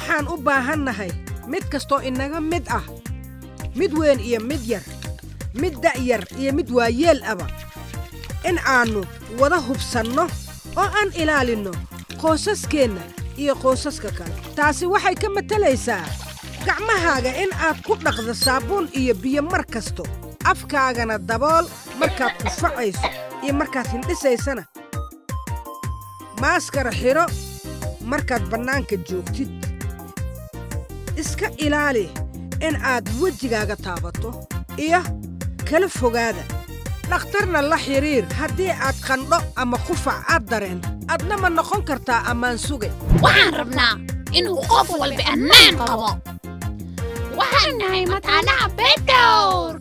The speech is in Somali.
waxaan u baahannahay mid kastoo inaga mid ah mid weyn iyo mid yar mid da'yar iyo mid waayeel aba in aannu wada hubsanno oo aan ilaalinno qoosaskeenna iyo qoosaska kale taasi waxay ka matalaysaa gacmahaaga in aad ku dhaqdo saabuun iyo biyo mar kasto afkaagana dabool markaad kufacayso iyo markaad hindhisaysana maaskara xidho markaad bannaanka joogtid iska ilaali in aad wejigaaga taabato iyo kala fogaada dhakhtarna la xidhiir haddii aad qandho ama qufac aad dareen adna ma noqon kartaa ammaan suge waxaan rabnaa inuu qof walba ammaan qabo waxaan nahay mataanaha bedowr